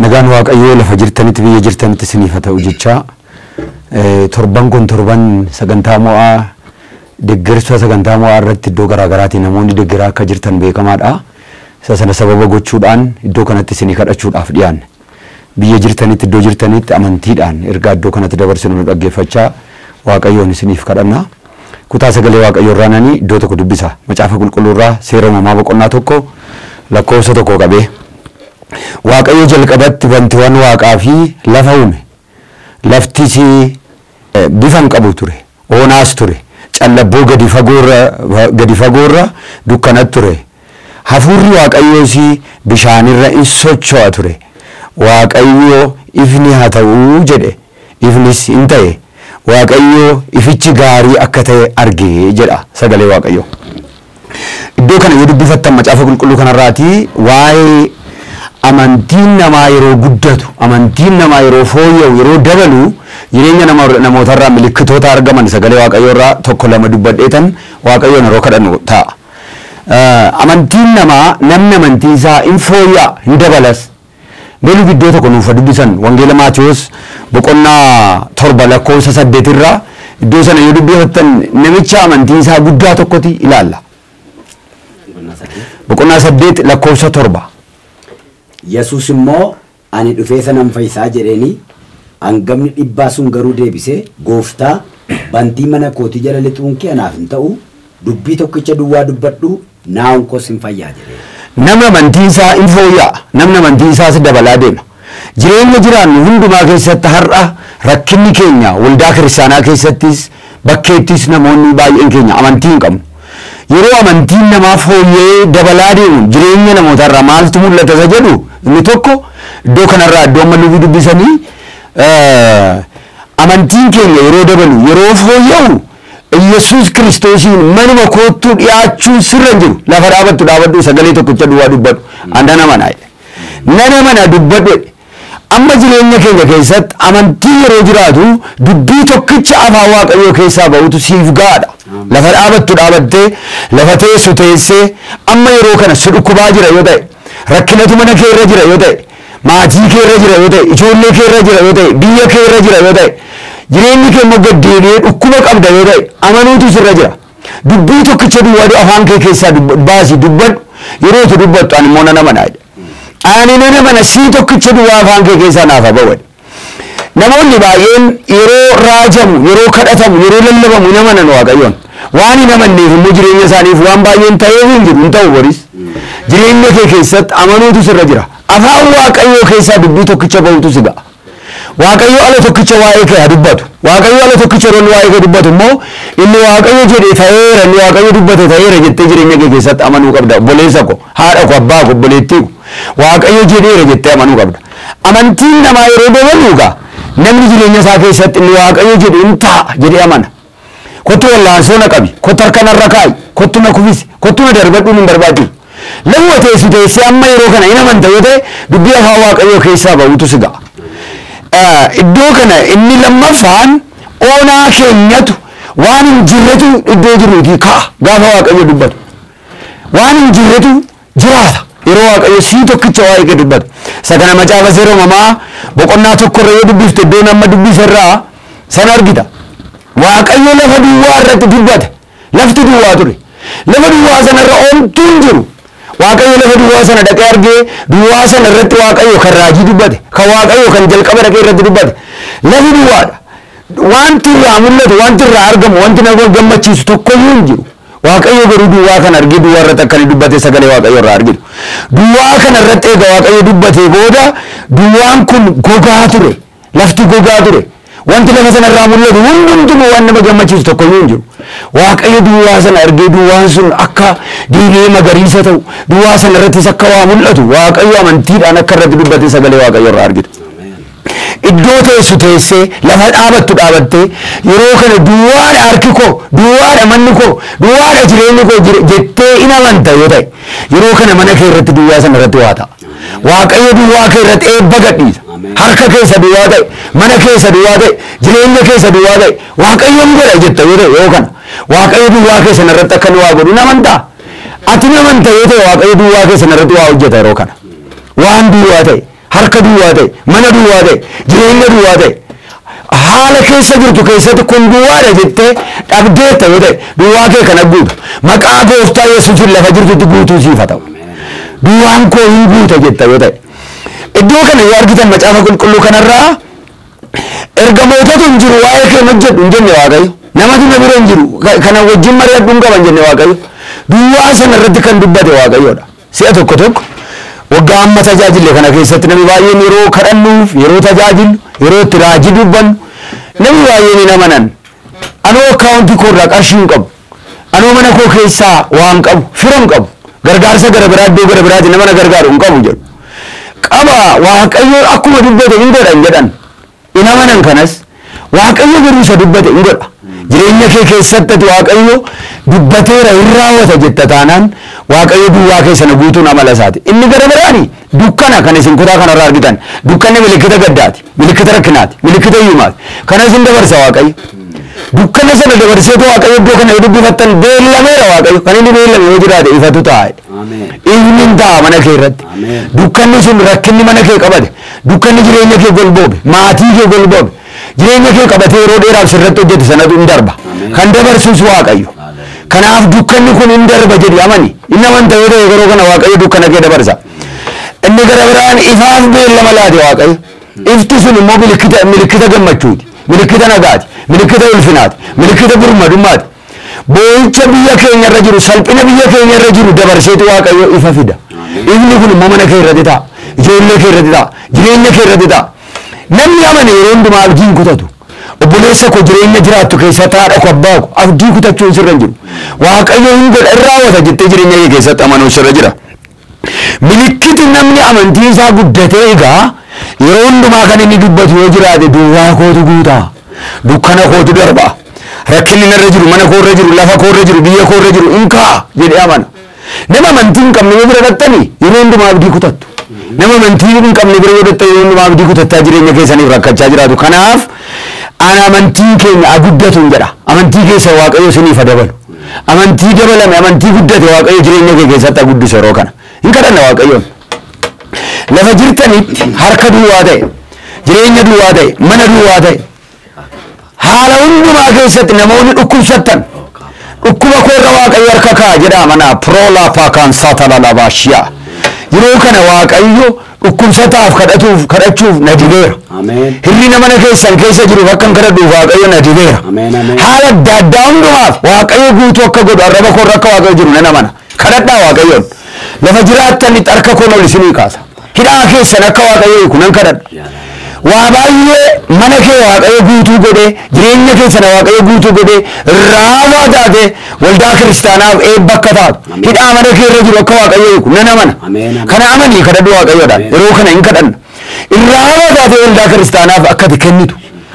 Nagaan Waaqayyoo lafa jirtanitti biyya jirtanitti isiniif haa ta'u jecha torban kun torban sagantaa mo'aa deeggarsa sagantaa mo'aa irratti iddoo garaagaraatiin namoonni deeggaraa akka jirtan beekamaadha. Isa sana sababa gochuudhaan iddoo kanatti isinii kadhachuudhaaf dhiyaanne. Biyya jirtanitti iddoo jirtanitti amantiidhaan ergaa iddoo kanatti dabarsinu nu dhaggeeffachaa Waaqayyoon isiniif kadhanna. Kutaa sagalee Waaqayyoo irraa nani iddoo tokko dubbisa. Macaafa qulqulluu irraa seera uumamaa boqonnaa tokko lakkoofsa tokko qabee. Waaqayyo jalqabatti wantiiwwan waaqaa fi lafa uume. Laftis bifa hin qabu ture. Oonaas ture. Callabboo gadi fagoorra gadi fagoorra dukkanatu ture. Hafuurri Waaqayyoos bishaanirra in socho'a ture. Waaqayyo ifni haa ta'uu jedhe. Ifnis hin ta'e. Waaqayyo ifichi gaarii akka ta'e argee jedha sagalee Waaqayyo. Iddoo kana yoo dubbifattan macaafa qulqulluu kanarraati waa'ee amantiin namaa yeroo guddatu amantiin namaa yeroo fooyya'u yeroo dabalu jireenya namootarraa milikkitoota argaman sagalee waaqayyoo irraa tokko lama dubbadheetan waaqayyoon yeroo kadhannu ta'a. Amantiin namaa namni amantii isaa hin fooyya'a hin dabalas. Meeluu iddoo tokko nuuf dubbisan wangeela Maatiyos boqonnaa torba lakkoofsa saddeetirraa iddoo sana yoo dubbifattan namicha amantiin isaa guddaa tokkoti ilaalla. Boqonnaa saddeet lakkoofsa torba. Yesuus immoo ani dhufee sanan fayyisaa jedheeni hangafni dhibbaa sun garuu deebisee gooftaa bantii mana kootii jala lixuun kee anaaf hin ta'u dubbii tokkicha duwwaa dubbadhu naa'un koos hin fayyaa jedhee. Namni amantii isaa hin fooyya'a. Namni amantii isaas dabalaa deema. Jireenya jiraannu hundumaa keessatti har'a rakkinni keenya waldaa kiristaanaa keessattis bakkeettis namoonni baay'een keenya amantii hin qabnu. Yeroo amantiin namaa fooyyee dabalaa deemu jireenya namootarraa maaltu mul'ata isa jedhu inni tokko iddoo kanarraa iddoo amma lubii dubbisanii amantiin keenya yeroo dabalu yeroo fooyya'u Yesuus kiristoosiin manuma koottuu dhiyaachuun sirra hin jiru lafa dhaabattu dhaabadhu sagalee tokkicha duwwaa dubbadhu andana manaa nana mana dubbadhu amma jireenya keenya keessatti amantii yeroo jiraatu dubbii tokkicha afaan waaqayyoo keessaa ba'utu siif gaadha. Lafa dhaabattu dhaabattee lafa teessu teessee amma yeroo kana si dhukkubaa jira yoo ta'e rakkinatu mana kee irra jira yoo ta'e maatii kee irra jira yoo ta'e ijoollee kee irra jira yoo ta'e biyya kee irra jira yoo ta'e jireenyi kee immoo gaddeebi'ee dhukkuba qabda yoo ta'e amanuutu sirra jira. Dubbii tokkicha duwwaatu afaan kee keessaa baasi dubbadhu yeroo itti dubbattu ani immoo nana manaa ani nana mana sii tokkicha duwwaa afaan kee keessaa naaf ba'u. Namoonni baay'een yeroo raajamu, yeroo kadhatamu, yeroo lallabamu hin amanan waaqayyoon. Waan hin amanneef immoo jireenya isaaniif waan baay'een ta'ee hin jiru hin ta'u boris. Jireenya kee keessatti amanuutu sirra jira. Afaan waaqayyoo keessaa dubbii tokkicha ba'utu si ga'a. Waaqayyo ala tokkicha waa'ee kee haa dubbatu. Waaqayyo ala tokkicha roon waa'ee kee dubbatu immoo inni waaqayyo jedhee ta'eera inni waaqayyo dubbate ta'eera jettee jireenya kee keessatti amanuu qabda. Obboleessa ko, haadha ko, abbaa ko, obboleettii ko. Waaqayyo jedheera jettee amanuu qabda. Amantiin namaa yeroo dabalu gaa namni jireenya isaa keessatti inni waaqayyo jedhe hin ta'a jedhee amana. Kottu wallaansoo na qabi, kottu harka narra kaa'i, kottu na kufisi, kottu na darbadhuun hin barbaachisu. Lafa teessu teessee amma yeroo kana hin amanta yoo ta'e dubbii afaan waaqayyoo keessaa ba'utu si ga'a. Iddoo kana inni lammaffaan oonaa keenyatu waan hin jirretu iddoo jiruutii ka'a gaafa waaqayyo dubbatu. Waan hin jirretu jiraata. yeroo waaqayyo sii tokkicha waa'ee kee dubbatu. Isa kana macaafa seera uumamaa boqonnaa tokkorra yoo dubbifte iddoo nama dubbisarraa sana argita. Waaqayyo lafa duwwaa irratti dubbate. Lafti duwwaa ture. Lafa duwwaa sanarra omtuu hin jiru. Waaqayyo lafa duwwaa sana dhaqee argee duwwaa sana irratti waaqayyo kan raajii dubbate. Kan waaqayyo kan jalqaba dhaqee irratti dubbate. Lafi duwwaadha. Wanti irraa mul'atu, wanti irraa argamu, wanti nama gammachiisu tokkoyyuu hin jiru. Waaqayyo garuu duwwaa kana argee duwwaa irratti akka inni dubbate sagalee waaqayyo irraa argitu. Duwwaa kana irratti egaa waaqayyo dubbatee booda duwwaan kun gogaa ture. Lafti gogaa ture. Wanti lafa sana irraa mul'atu hundumtuu waan nama gammachiisu tokkoyyuu hin jiru. Waaqayyo duwwaa sana argee duwwaan sun akka diimee magariisa ta'u duwwaa sana irrattis akka waa mul'atu waaqayyo amantiidhaan akka irratti dubbate sagalee waaqayyo irraa argitu. iddoo teessu teessee lafa dhaabattu dhaabattee yeroo kana duwwaadha harki koo duwwaadha manni koo duwwaadha jireenyi koo jettee in amanta yoo ta'e yeroo kana mana kee irratti duwwaa sana irratti waa ta'a. Waaqayyo duwwaa kee irratti eebba gadhiisa. Harka keessa duwwaa ta'e, mana keessa duwwaa ta'e, jireenya keessa duwwaa ta'e, waaqayyoon godha jetta yoo ta'e yoo kana waaqayyo duwwaa kee sana irratti akka waa godhu namantaa. Ati namanta yoo ta'e waaqayyo duwwaa kee sana irratti waa hojjeta yeroo kana. Waan duwwaa ta'e harka duwwaa ta'e mana duwwaa ta'e jireenya duwwaa ta'e haala keessa jirtu keessatti kun duwwaadha jettee dhabdeetta yoo ta'e duwwaa kee kana guuta maqaa gooftaa yesuusin lafa jirtutti guutuu siif haa ta'u duwwaan koo hin guuta jetta yoo ta'e iddoo kana yoo argitan macaafa qulqulluu kanarraa ergamootatu hin jiru waa'ee kee hojjedhu hin jenne waaqayyo namatu na bira hin jiru ka- kana wajjin mari'adhu hin qaban jenne waaqayyo duwwaa sana irratti kan dubbate waaqayyoodha si'a tokko tokko waggaa amma tajaajille kana keessatti namni baay'een yeroo kadhannuuf yeroo tajaajilu yeroo itti raajii dubbannu namni baay'een hin amanan anoo akkaawuntii koo irraa qarshii hin qabu anoo mana koo keessaa waan qabu fira hin qabu gargaarsa gara biraa iddoo gara biraatti nama na gargaaru hin qabu jedhu qaba waaqayyo akkuma dubbate hin godhan jedhan hin amanan kanas waaqayyo garuu isa dubbate hin godha jireenya kee keessatti ati waaqayyo dubbateera hin raawwata jetta taanaan waaqayyo duwwaa keessana guutuun amala isaati inni gara biraani dukkana kan isin kutaa kanarraa argitan dukkanni milikkita gaddaati milikkita rakkinaati milikkita hiyyumaati kana isin dabarsa waaqayyo dukkana sana dabarseetu waaqayyo iddoo kana yoo dubbifattan beellameera waaqayyo kan inni beellame yoo jiraate ifatu taa'e Ameen. ifni hin ta'a mana kee irratti Ameen. dukkanni sun rakkinni mana kee qabate dukkanni jireenya kee golboobe maatii kee golboobe jireenya kee qabatee yeroo dheeraaf sirratti hojjete sanatu hin darba Ameen. kan dabarsus waaqayyo Hallelujah. kanaaf dukkanni kun hin darba jedhi amani inni amanta yoo ta'e yeroo kana waaqayyo dukkana kee dabarsa inni gara biraan ifaaf beellama laate waaqayyo ifti sun immoo milikkita milikkita gammachuuti milikkita nagaati milikkita ulfinaati milikkita birmadummaati boo'icha biyya keenya irra jiru salphina biyya keenya irra jiru dabarseetu waaqayyo ifa fida ifni kun immoo mana kee irratti ta'a ijoollee kee irratti ta'a jireenya kee irratti ta'a namni amane yeroo hundumaa abdiin kutatu obboleessa koo jireenya jiraattu keessatti haadha koo abbaa koo abdii kutachuun sirra hin jiru waaqayyo hin godha hin raawwata jettee jireenya kee keessatti amanuun sirra jira milikkiti namni amantii isaa guddatee egaa yeroo hundumaa kan inni dubbatu yoo jiraate duwwaa kootu guutaa dukkana kootu darba rakkinni narra jiru mana koo irra jiru lafa koo irra jiru biyya koo irra jiru in ka'a jedhee amana nama amantii hin qabne yoo bira dhattani yeroo hundumaa abdii kutattu nama amantii hin qabne bira yoo dhattani yeroo hundumaa abdii kutattaa jireenya keessaniif rakkachaa jiraatu kanaaf ana amantiin keenya haa guddatu jedha amantii keessa waaqayyo isiniif haa dabalu amantii dabalame amantii guddate waaqayyo jireenya kee keessatti haa guddisu yeroo kana hin kadhanna waaqayyoon lafa jirtanitti harka duwwaa ta'e jireenya duwwaa ta'e mana duwwaa ta'e haala hundumaa keessatti namoonni dhukkubsattan dhukkuba koorra waaqayyo harka kaa jedha mana proolaappaa kan saatalalabashiyaa yeroo kana waaqayyo dhukkubsataaf kadhatuuf kadhachuuf na dibeera Ameen. hirrina mana keessan keessa jiruuf akkan kadhadhuuf waaqayyo na dibeera Ameen, ameen. haala adda addaa hundumaaf waaqayyo guutuu akka godhu arraba koorra akka waaqayyo jiru nan amana kadhadhaa waaqayyoon lafa jiraattanitti harka koon ol isinii kaasa hidhaa keessan akka waaqayyo hiiku nan kadhadha waa baay'ee mana kee waaqayyo guutuu godhe jireenya keessana waaqayyo guutuu godhe raawwaa taate waldaa kiristaanaaf eebba akka taatu Ameen. hidhaa mana kee irra jiru akka waaqayyo hiiku nan amana Ameen, ameen. kana amanii kadhadhu waaqayyoodhaan Ameen. yeroo kana hin kadhanna irraawwaa taate waldaa kiristaanaaf akka ati kennitu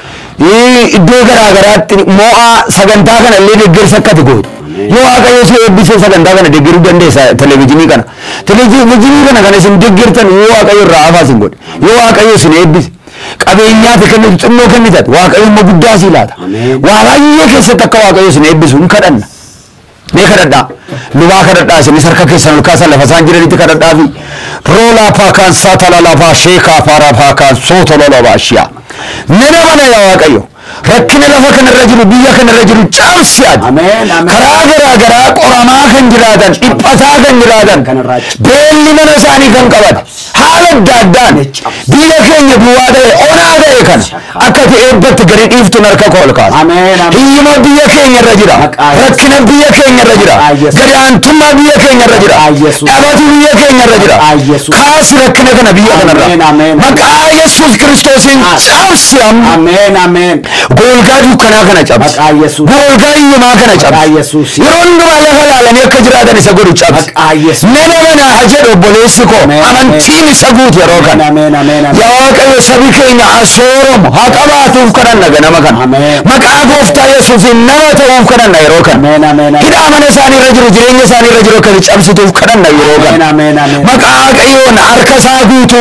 Ii, iddoo garaa garaatti mo'aa sagantaa kana illee deeggarsa akka ati gootu Ameen. yoo waaqayyo si eebbisee sagantaa kana deeggaruu dandeessa televezyiinii kana televezyiinii kana kan isin deeggartan yoo waaqayyo irraa hafaa isin godhe yoo waaqayyo isin eebbise qabeenyaa fi kennitu xinnoo kennitat waaqayyo immoo guddaa sii laata Ameen. waa baay'ee keessatti akka waaqayyo isin eebbisu hin kadhanna mee kadhadhaa lubaa kadhadhaa isinis harka keessan ol kaasan lafa isaan jiranitti kadhadhaa fi roolaa paakaan saatalalafaa sheekaa faaraa paakaan sootololobaa shiyaa nana mana yaa waaqayyo rakkina lafa kanarra jiru biyya kanarra jiru caamsi ati Ameen, ameen. karaa garaa garaa qoramaa kan jiraatan dhiphataa kan jiraatan Kanarraa beelli mana isaanii kan qaban haala adda addaan biyya keenya duwwaa ta'e onaa ta'e kana akka ati eebbatti gadi dhiiftuun harka koo ol kaasa Ameen, ameen. hiyyuma biyya keenya irra jira Maqaa Yesuus. rakkina biyya keenya irra jira Maqaa Yesuus. gadaantummaa biyya keenya irra jira Maqaa Yesuus. dhabatu biyya keenya irra jira Maqaa Yesuus. kaasi rakkina kana biyya Ameen, kanarra ameen. maqaa yesuus kiristoosiin Ah. caamsi amma Ameen, ameen. golgaa dukkanaa kana cabsi Maqaa Yesuus. golgaa hiyyumaa kana Maqaa cabsi Yesuus. yeroo hundumaa lafa laalanii akka jiraatan isa godhu cabsi Maqaa Yesuus. nama mana haa jedhu obboleessi koo Ameen, amantiin isa guutu yeroo kana Ameen, ameen, ameen. yaa waaqayyo sabi keenya haa sooromu haa qabaatuuf kadhanna ganama kana Ameen. maqaa gooftaa yesuusiin nama ta'uuf kadhanna yeroo kana Ameen, ameen, ameen. hidhaa mana isaanii irra jiru jireenya isaanii irra jiru akka cabsituuf kadhanna yeroo Ameen, kana ameen, ameen. maqaa waaqayyoon harka isaa guutuu godhi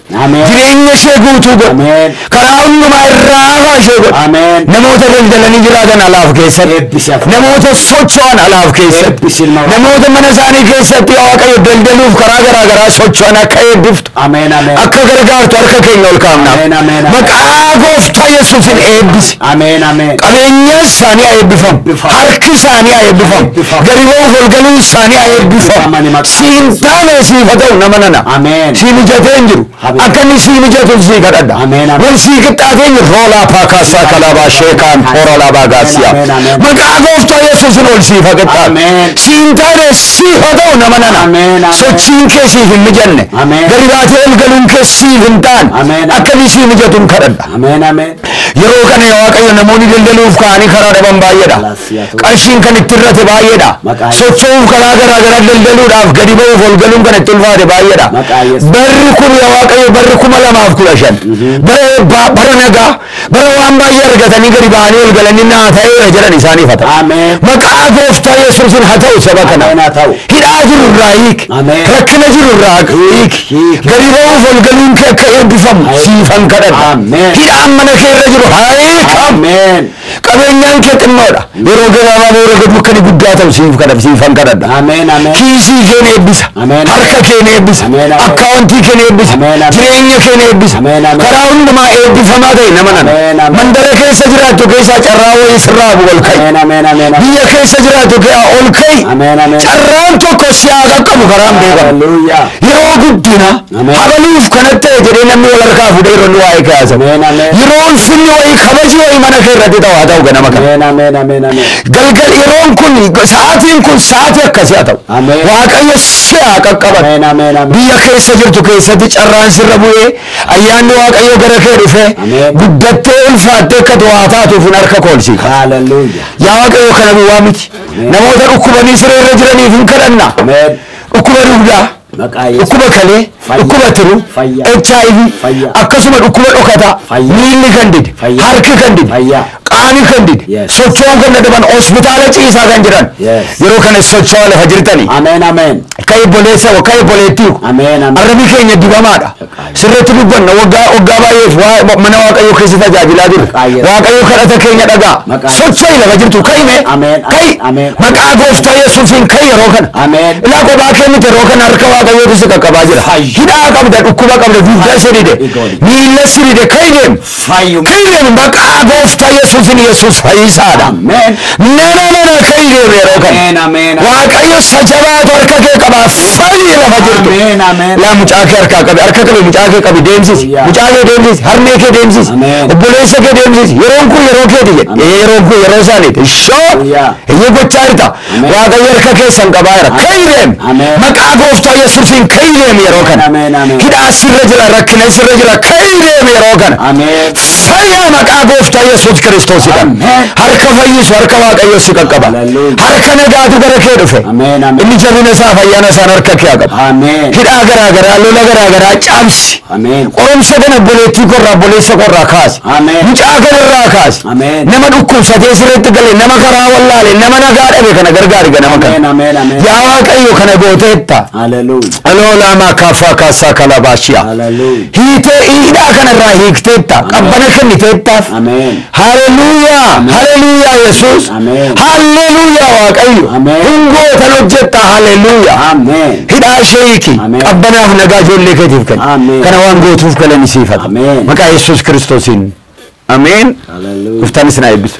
Ameen. jireenya ishee guutuu godha Ameen. karaa hundumaa irraa hafaa ishee godha Ameen. namoota daldalanii jiraatan alaaf keessatti Eebbisi hafuura. namoota socho'an alaaf keessatti Eebbisi ilma Waaqaa. namoota mana isaanii keessatti waaqayyo daldaluuf karaa garaa garaa socho'an akka eebbiftu Ameen ameen. akka gargaartu harka keenya ol kaa'amnaaf Ameen, ameen, ameen. maqaa gooftaa yesuusin eebbisi Ameen ameen. qabeenyaan isaanii haa eebbifamu Eebbifamu. harki isaanii haa eebbifamu Eebbifamu. gadi ba'uuf ol galuun isaanii haa Eebbifamani eebbifamu maqaa siin Yesuus. taane siif haa ta'u nama nana Ameen. sii mijatee hin jiru Habee. akka inni sii mijatu sii kadhadha Ameen, ameen. wal sii qixxaatee hin jiru roolaa paakaasaa kalaabaa sheekaan hooralaa baagaasiyaa Ameen, ameen. maqaa gooftaa yesuusin ol siif haa qixxaatu Ameen. siin taane siif haa ta'u nama nana Ameen, ameen. sochiin kee siif hin mijanne Ameen. gadi baatee ol galuun kee siif hin taane Ameen. akka inni sii mijatu hin kadhadha Ameen ameen. yeroo kana yaa waaqayyo namoonni daldaluuf ka'anii karaa dhaban baay'eedha Laasiyaatu. qarshiin kan itti irrate baay'eedha Maqaa socho'uuf karaa garaa garaa daldaluudhaaf gadi ba'uuf ol galuun kan itti ulfaate baay'eedha Maqaa Yesuus. barri kun yaa waaqayyo barri kuma lamaaf kudha shan bara eebbaa bara nagaa bara waan baay'ee argatanii gadi ba'anii ol galanii naa ta'eera jedhan isaaniif haa ta'u Ameen. maqaa gooftaa yesuusin haa ta'u saba kana Ameen haa ta'u. hidhaa jiru irraa hiik Ameen. rakkina jiru irraa hiik hiik. gadi ba'uuf ol galuun kee akka eebbifamu Haa- siifan kadhadha Ameen. hidhaan mana kee irra jiru haa hiikamu Ameen. qabeenyaan kee xinnoodha yeroo gabaabaa boora gadu akka inni guddaa ta'u siif kadhadha siifan kadhadha Ameen ameen. kiisii kee ni eebbisa Ameen. harka kee ni eebbisa Ameen, ameen. akkaawuntii kee ni eebbisa Ameen, ameen. jireenya kee ni eebbisa Ameen, ameen. karaa hundumaa eebbifamaa ta'e nama nana Ameen, ameen. mandara keessa jiraattu keessaa carraa wayii sirraa bu'u ol ka'i Ameen ameen ameen. biyya keessa jiraattu keessaa ol ka'i Ameen ameen. carraan tokko si haa qaqqabu karaan beekamu Hallelujah. yeroo guddina Ameen. habaluuf kanatti ta'e jedhee namni wal harkaa fuudhee yeroo inni waa'ee kaasa Ameen ameen. yeroo ulfinni wayii kabaji wayii mana kee irratti ta'u haa ta'u ganama kana Ameen ameen ameen ameen. galgal yeroon kun sa'aatiin kun sa'aatii akkasii haa ta'u Ameen. waaqayyo si haa qaqqabatu Ameen ameen ameen. biyya keessa jirtu keessatti carraan sirra bu'ee ayyaanni waaqayyo gara kee dhufee Ameen. guddattee ulfaattee akka waa taatuuf hin harka koolsii Hallelujah. yaa waaqayyo kana duwwaa miti Ameen. namoota dhukkubanii siree irra jiraniif hin kadhanna Ameen. dhukkuba dugdaa Maqaa Yesuus. dhukkuba kalee Fayyaa. dhukkuba tiru Fayyaa. hiv Fayyaa. akkasuma dhukkuba dhokataa Fayyaa. miilli kan dide Fayyaa. harki kan dide Fayyaa. qaani kan dide Yes. socho'uun kan dadhaban hospitaala ciisaa kan jiran Yes. yeroo kana socho'aa lafa jirtanii Ameen ameen. ka'e boleessa ka'e boleettii Ameen ameen. arrabi keenya dibamaadha sirriitti dubbanna waggaa waggaa baay'eef waa- mana waaqayyoo keessa tajaajilaa jiru Maqaa Yesuus. waaqayyo kadhata keenya dhagaa Maqaa Yesuus. socho'i lafa jirtu ka'ime Ameen, ka'i ameen. maqaa gooftaa yesuusiin ka'i yeroo kana Ameen. ilaa kophaa kennite yeroo kana harka waaqayyootu si qaqqabaa jira Fayyu. hidhaa qabda dhukkuba qabda dugdaa si dide Igooli. miilla si dide ka'i deemu Fayyu. ka'i deemu maqaa gooftaa yesuusiin yesuus fayyisaadha Ameen. nana nana ka'i deemu yeroo kana Ameen ameen. waaqayyo sajabaatu harka kee qabaa fayyi lafa jirtu Ameen ameen. laa mucaa kee harkaa qabi harka qabi mucaa kee qabi deemsisi Yaa. mucaa kee deemsisi harmee kee deemsisi Ameen. obboleessa kee deemsisi yeroon kun yeroo keeti jedhe Ameen. ee yeroon kun yeroo isaaniiti shoo Yaa. eeyyee gochaa jirta Ameen. waaqayyo harka keessan qabaa jira Ameen. ka'i deem Ameen. maqaa gooftaa yesuusiin ka'i deem yeroo kana Ameen, ameen. hidhaa sirra jira rakkina sirra jira ka'i deem yeroo kana Ameen. fayyaa maqaa gooftaa yesuus kiristoosidhaan Ameen. harka fayyisu harka waaqayyo si qaqqaba Hallelujah. harka nagaatu gara kee dhufe Ameen ameen. inni jabina isaa fayyaana isaan harka kee qaba Ameen. hidhaa garaa garaa lola garaa garaa caamsi Ameen. qoromsa kana boleettii korraa boleessa korraa kaasi Ameen. mucaa kanarraa kaasi Ameen. nama dhukkubsatee sirriitti gale nama karaa wallaale nama nagaa dhabe kana gargaari ganama Ameen kana ameen ameen. yaa waaqayyo kana gooteetta Hallelujah. aloolaamaa kaaffaa kaassaa kalabaashiyaa Hallelujah. hiitee hidhaa kanarraa hiikteetta qabbana kenniteettaaf Ameen. Haleluuyaa! Haleluuyaa Yesuus! Ameen. Haleluuyaa Waaqayyo! Ameen. Hungootan hojjetta haleluuyaa! Ameen. Hidhaa ishee hiiki Ameen. qabbanaaf nagaa ijoollee keetiif kenni Ameen. kana waan gootuuf galani siifata Ameen. maqaa Yesuus Kiristoosiin Ameen Hallelujah. Gooftaan isin haa eebbisu.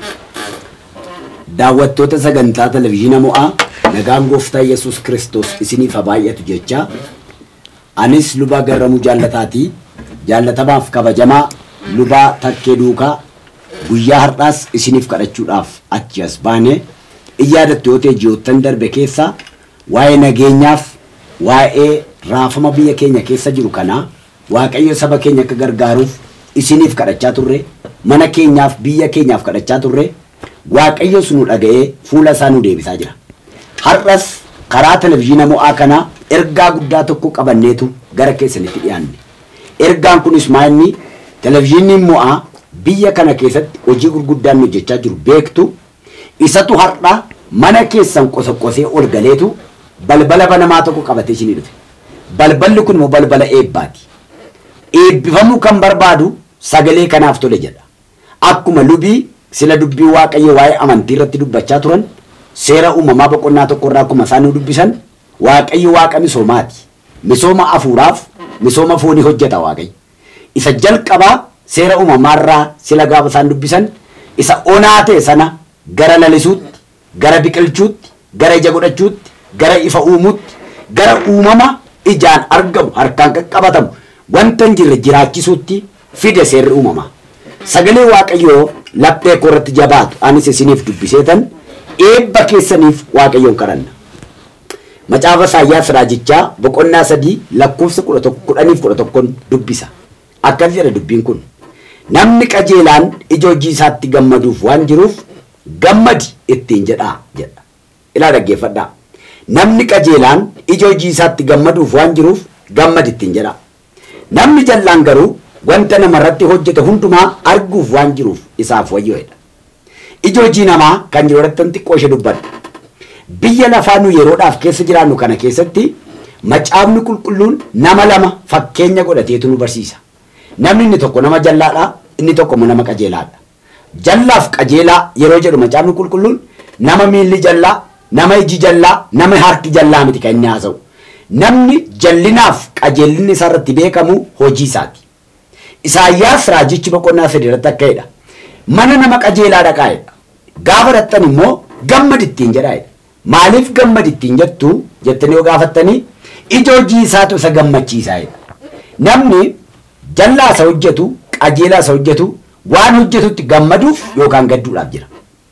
daawwattoota sagantaa televizhiina mo'aa nagaan gooftaa yesus kiristoos isiniif haa baay'atu jecha anis lubaa garramuu jaallataatii jaallatamaaf kabajamaa lubaa takkee duukaa guyyaa har'aas isiniif kadhachuudhaaf achi as baane iyyaadatte yoo ta'e ji'oottan darbe keessa waa'ee nageenyaaf waa'ee raafama biyya keenya keessa jiru kanaa waaqayyo saba keenya akka gargaaruuf isiniif kadhachaa turre mana keenyaaf biyya keenyaaf kadhachaa turre waaqayyo sunu dhaga'ee fuula isaa nu deebisaa jira. Har'as karaa televizhiina mo'aa kanaa ergaa guddaa tokko qabanneetu gara keessanitti dhiyaanne. Ergaan kunis maa'inni televizhiinni mo'aa biyya kana keessatti hojii gurguddaan hojjechaa jiru beektu isatu har'a mana keessan qosoqosee ol galeetu balbala banamaa tokko qabatee isinii dhufe. Balballi kun immoo balbala eebbaati. eebbifamuu kan barbaadu sagalee kanaaf tole jedha. Akkuma lubii sila dubbii waaqayyo waa'ee amantii irratti dubbachaa turan seera uumamaa boqonnaa tokko irraa akkuma isaan nu dubbisan waaqayyo waaqa misoomaati. Misooma afuuraaf misooma foonii hojjeta waaqayyo. Isa jalqabaa seera uumamaarraa sila gaafa isaan dubbisan isa onaa ta'e sana gara lalisuutti, gara biqilchuutti, gara ija godhachuutti, gara ifa uumuutti, gara uumama ijaan argamu harkaan qaqqabatamu wanta hin jirre jiraachisuutti fide seerri uumamaa. Sagalee waaqayyoo laphee koo irratti jabaatu anis isiniif dubbiseetan eebba keessaniif waaqayyoon kadhanna. Macaafa Isaayyaas Raajichaa boqonnaa sadii lakkoofsa kudha tokko kudhaniif kudha tokkoon dubbisa. Akkas jedha dubbiin kun. Namni qajeelaan ija hojii isaatti gammaduuf waan jiruuf gammadi ittiin jedhaa jedha. Ilaa dhaggeeffadhaa. Namni qajeelaan ija hojii isaatti gammaduuf waan jiruuf gammadi ittiin jedhaa. Namni jallaan garuu wanta namarratti hojjete hundumaa arguuf waan jiruuf isaaf wayyoodha. Ija hojii namaa kan jiru irratti xiqqoo ishee dubbadha. Biyya lafaa nu yeroodhaaf keessa jiraannu kana keessatti macaafni qulqulluun nama lama fakkeenya godhateetu nu barsiisa. Namni inni tokko nama jallaadha, inni tokko immoo nama qajeelaadha. Jallaaf qajeelaa yeroo jedhu macaafni qulqulluun nama miilli jallaa, nama iji jallaa, nama harki jallaa miti kan inni haasa'u. Namni jallinaaf qajeellinni isaa irratti beekamu hojii isaati. Isaayyaas raajichi boqonnaa sadii irratti akka jedha. Mana nama qajeelaa dhaqaa'edha. Gaafa dhattan immoo gammad ittiin jedhaa'edha. Maaliif gammad ittiin jettu jettanii yoo gaafattanii ija hojii isaatu isa gammachiisaa'edha. Namni jallaa isa hojjetu qajeelaa isa hojjetu waan hojjetutti gammaduuf yookaan gadduudhaaf jira.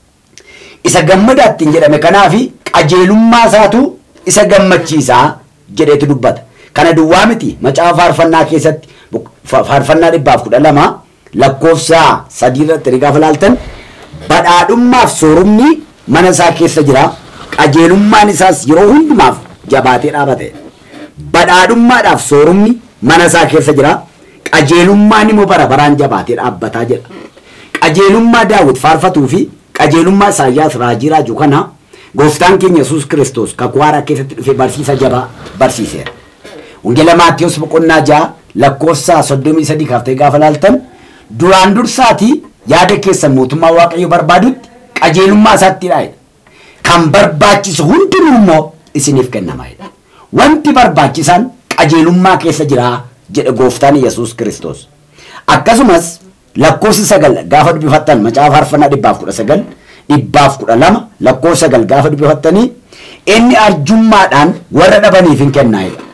Isa gammadaa ittiin jedhame kanaafi qajeelummaa isaatu isa gammachiisaa jedheetu dubbata. Kana duwwaa miti macaafa faarfannaa keessatti faarfannaa dhibbaaf kudha lama lakkoofsa sadii irratti gaafa laaltan badhaadhummaaf soorumni mana isaa keessa jira qajeelummaan isaas yeroo hundumaaf jabaatee dhaabate badhaadhummaadhaaf soorumni mana isaa keessa jira qajeelummaan immoo bara baraan jabaatee dhaabbataa jedha qajeelummaa daawwit faarfatuu fi qajeelummaa isaayyaas raajii raajuu kana gooftaan keenya yesuus kiristoos kakuu haaraa keessatti dhufe barsiisa jabaa barsiiseera. Wangeela Maatiyus boqonnaa ja'a lakkoofsa soddomii sadii kaaftee gaafa laaltan duraan dursaatii yaada keessan mootummaa waaqayyo barbaadutti qajeelummaa isaatti dhaa'edha. Kan barbaachisu hundinuu immoo isiniif kennamaadha. Wanti barbaachisaan qajeelummaa keessa jira jedhe gooftaan Yesuus Kiristoos. Akkasumas lakkoofsa sagal gaafa dubbifattan macaafa faarfannaa dhibbaaf kudha sagal dhibbaaf kudha lama lakkoofsa sagal gaafa dubbifattanii inni arjummaadhaan warra dhabaniif hin kennaa'edha.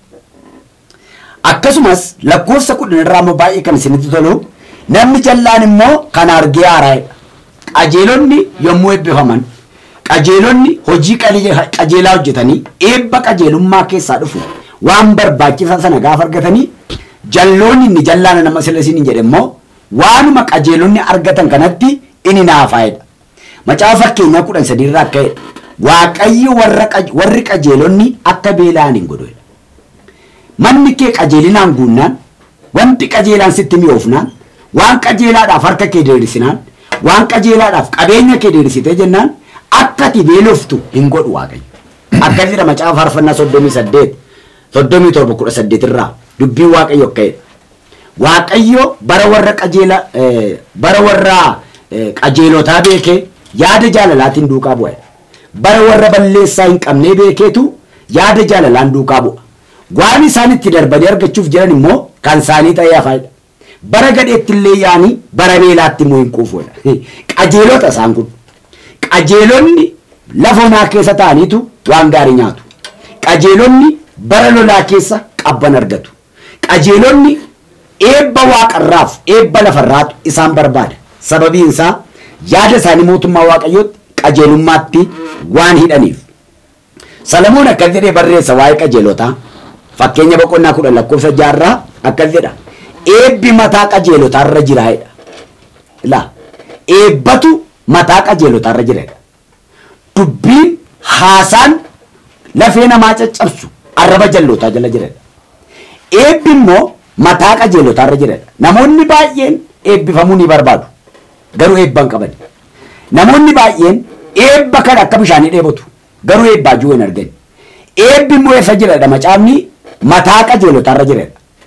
Akkasumas lakkoofsa kudhan irraa immoo baay'ee kan isinitti tolu namni jallaan immoo kan argee haaraa'edha. Qajeelonni yommuu eebbifaman qajeelonni hojii qajeelaa hojjetanii eebba qajeelummaa keessaa dhufu waan barbaachisan sana gaafa argatanii jalloonni inni jallaana nama sila isin jedhe immoo waanuma qajeelonni argatan kanatti inni naafaa'edha. Macaafa fakkeenyaa kudhan sadiirraa akka jedha waaqayyo warri qajeelonni akka beela'an hin godhu. Manni kee qajeelinaan guunnaan wanti qajeelaan sitti mi'oofnaan waan qajeelaadhaaf harka kee diriirsinaan waan qajeelaadhaaf qabeenya kee diriirsitee jennaan akka ati beeloftu hin godhu waaqayyo. Akkas jedha macaafa faarfannaa soddomii saddeet soddomii torba kudha saddeet irraa dubbiin waaqayyo akka jedha. Waaqayyo bara warra qajeela bara warra qajeelotaa beekee yaada jaalalaatiin duukaa bu'a. Bara warra balleessaa hin qabnee beekeetu yaada jaalalaan duukaa bu'a. Waan isaan itti darbanii argachuuf jiran immoo kan isaanii ta'ee hafaadha. Bara gadheetti illee yaanii bara beelaatti immoo hin quufuudha. Qajeelota isaan kun. Qajeelonni lafa onaa keessa ta'aniitu waan gaarii nyaatu. Qajeelonni bara lolaa keessa qabban argatu. Qajeelonni eebba waaqarraaf eebba lafarraatu isaan barbaada. Sababiin isaa yaada isaanii mootummaa waaqayyootti qajeelummaatti waan hidhaniif. Salamoon akkas jedhee barreessa waa'ee qajeelotaa. Fakkeenya boqonnaa kudhan lakkoofsa jaarraa akkas jedha. Eebbi mataa qajeelotaarra jiraayedha. Ilaa eebbatu mataa qajeelotaarra jiraayedha. Dubbiin haasaan lafee namaa caccabsu arraba jallootaa jala jiraayedha. Eebbi immoo mataa qajeelotaarra jiraayedha. Namoonni baay'een eebbifamuu ni barbaadu. Garuu eebba hin qaban. Namoonni baay'een eebba kana akka bishaanii dheebotu. Garuu eebbaa jiru hin argani. Eebbi immoo eessa jiradha macaafni mataa qajeelotaarra jiradha.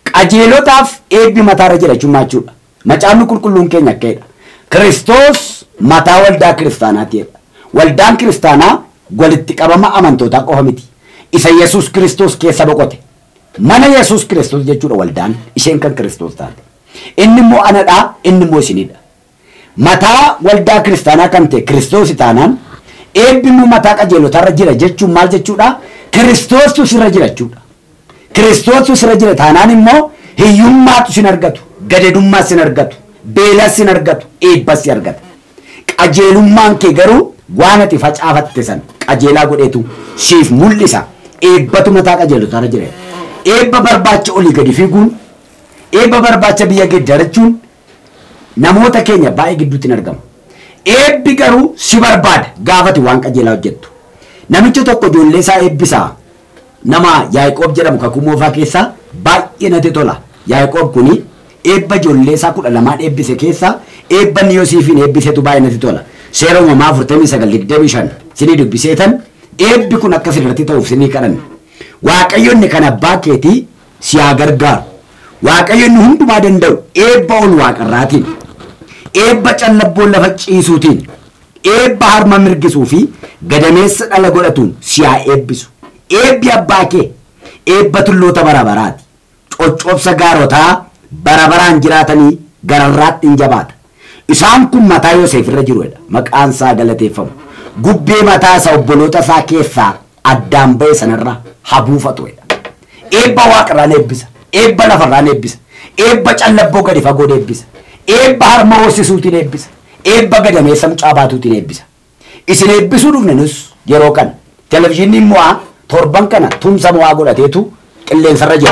qajeelotaaf eebbi mataarra jira jechuudha. Macaafni qulqulluun keenya akkaidha. Kiristoos mataa waldaa kiristaanaatiidha. Waldaan kiristaanaa walitti qabama amantootaa qofa miti. Isa Yesuus Kiristoos keessa boqote. Mana Yesuus Kiristoos jechuudha waldaan isheen kan Kiristoos taate. Inni immoo anadhaa inni immoo isinidha. Mataa waldaa kiristaanaa kan ta'e Kiristoos taanaan eebbi immoo mataa qajeelotarra jira jechuun maal jechuudha? Kiristoostu sirra jira jechuudha. Kiristoostu sirra jira taanaan immoo hiyyummaatu sin argatu, gadadummaa sin argatu, beelas sin argatu, eebbas sin argata. Qajeelummaan kee garuu waan ati facaafatte san qajeelaa godheetu siif mul'isa. Eebbatu mataa qajeelotarra jira. Eebba barbaacha olii gadi fiiguun, eebba barbaacha biyya geeddarachuun namoota keenya baay'ee gidduutti hin argamu. Eebbi garuu si barbaada gaafati waan qajeelaa hojjettu. Namicha tokko ijoollee isaa eebbisaa nama Yaaqoob jedhamu kakuu moofaa keessaa baay'ee natti tola. Yaaqoob kuni eebba ijoollee isaa kudha lamaan eebbise keessaa eebba inni Yoosiifiin eebbisetu baay'ee natti tola. Seera uumamaa afurtamii sagal digdamii shan sinii dubbiseetan eebbi kun akka sirratti ta'uuf sinii kadhanne. Waaqayyo inni kan abbaa keetii si haa gargaaru. Waaqayyo inni hundumaa danda'u eebba ol waaqarraatiin. eebba callabboon lafa ciisuutiin eebba harma mirgisuu fi gadameessa dhala godhatuun si haa eebbisu eebbi abbaa kee eebba tulloota bara baraati coccobsa gaarotaa bara baraan jiraatanii gararraatti hin jabaata isaan kun mataa Yoosef irra jirudha maqaan isaa galateeffamu gubbee mataa isaa obboloota isaa keessaa addaan ba'e sanarra habuufatudha eebba waaqarraan eebbisa eebba lafarraan eebbisa eebba callabboo gadi fagoon eebbisa eebba harma horsiisuutiin eebbisa eebba gadameessa mucaa baatuutiin eebbisa isin eebbisuu dhufne nus yeroo kana televizyiiniin mo'aa torban kana tumsa mo'aa godhateetu qilleensarra jira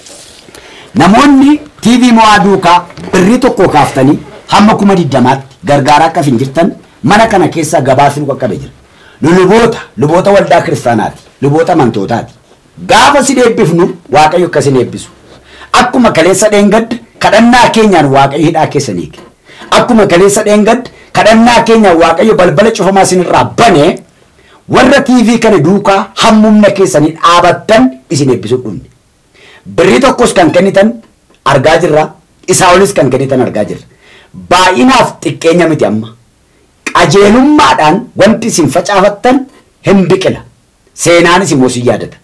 namoonni tiivii mo'aa duukaa birrii tokko kaaftanii hamma kuma diddamaatti gargaaraa akka hin jirtan mana kana keessa gabaasni qaqqabe jira nu luboota luboota waldaa kiristaanaati luboota amantootaati gaafa sin eebbifnu waaqayyo akka sin eebbisu akkuma kaleessa dheengadda kadhannaa keenyaan waaqayyo hidhaa keessan hiike akkuma kaleessa dheengadda kadhannaa keenyaan waaqayyo balbala cufamaa isinirraa bane warra tiivii kana duukaa hammumna keessanii dhaabattan isin eebbisuu dhumne birrii tokkos kan kennitan argaa jirra isaa olis kan kennitan argaa jirra baay'inaaf xiqqeenya miti amma qajeelummaadhaan wanti isin facaafattan hin biqila seenaanis immoo si yaadata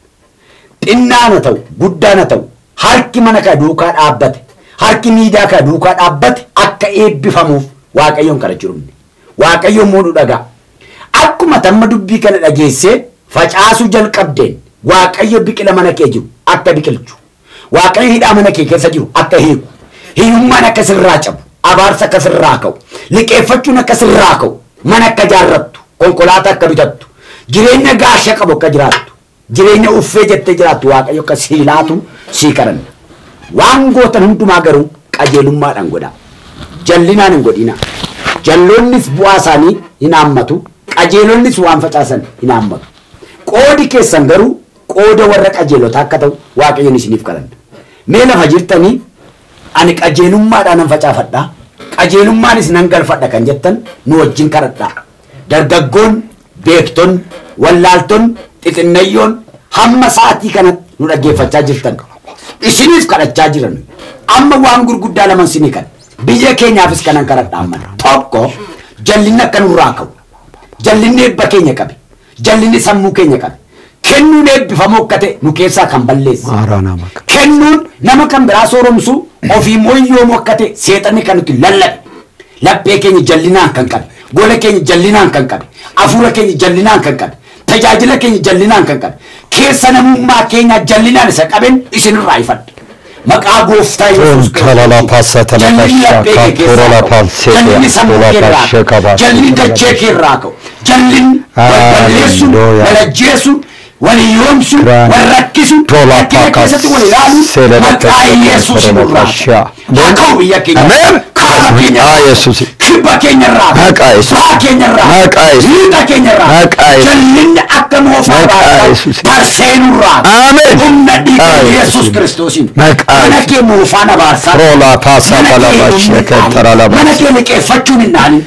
xinnaan haa ta'u guddaan haa ta'u harki mana kaa duukaa dhaabbate harki miidiyaa kaa duukaa dhaabbate akka eebbifamuuf waaqayyoon kadhachuu dhumne waaqayyoon muudhu dhagaa akkuma tamma dubbii kana dhageessee facaasuu jalqabdeen waaqayyo biqila mana kee jiru akka biqilchu waaqayyo hidhaa mana kee keessa jiru akka hiiku hiyyummaan akka sirraa cabu abaarsa akka sirraa ka'u liqeeffachuun akka sirraa ka'u mana akka jaarrattu konkolaataa akka bitattu jireenya gaasha qabu akka jiraattu jireenya uffee jettee jiraattu waaqayyo akka sii laatu sii kadhanna waan gootan hundumaa garuu qajeelummaadhaan godhaa jallinaan hin godhina jalloonnis bu'aa isaanii hin haammatu qajeelonnis waan facaasan hin haammatu qoodi keessan garuu qooda warra qajeelotaa akka ta'u waaqayyoon isiniif kadhanna mee lafa jirtanii ani qajeelummaadhaan nan facaafadha qajeelummaanis nan galfadha kan jettan nu wajjin kadhadha dargaggoon beekton wallaalton xixinnayyoon hamma sa'aatii kanatti nu dhaggeeffachaa jirtan isiniif kadhachaa jiran amma waan gurguddaa lama isinii kan biyya keenyaafis kanan kadhadha amma tokko jallinni akka nurraa ka'u jallinni eebba keenya qabe jallinni sammuu keenya qabe kennuun eebbifamoo akka ta'e nu keessaa kan balleesse Maaraanaa maqaa. kennuun nama kan biraa sooromsu ofii mooyyoomu akka ta'e seexanni kan nuti lallabe laphee keenya jallinaan kan qabe gola keenya jallinaan kan qabe afuura keenya jallinaan kan qabe tajaajila keenya jallinaan kan qabe keessa namummaa keenya jallinaan isa qaben isinirraa ifadha maqaa gooftaa yesuus Tolala paasata la jallinni laphee kee pasha, torola keessaa ka'u palsete, jallinni sammuu tola kee irraa pashe ka'u kabaa. jallinni dachee kee irraa ka'u jallinni balballeessuun Hallelujah. walajjeesuun walii yoomsuun Grand. wal rakkisuun Tola rakkina pakas, keessatti wal ilaaluun sele la maqaa pasha, yesuus torola irraa pasha. haa ka'u biyya keenya Amen. kaaba keenya Maqaa Yesuus. kibba keenya irraa Maqaa Yesuus. baa keenya irraa Maqaa Yesuus. liixa keenya irraa Maqaa Yesuus. jallinni akka moofaa Maqaa baatan Yesuus. tarseenuu irraa Amen. humna dhiiga Maqaa yesuus Yesuus. kiristoosiin Maqaa mana Yesuus. kee moofaan abaarsaa Rola paasata mana la kee pasha, hin kettara la dhaanin. mana pasha. kee liqeeffachuun hin dhaanin karaa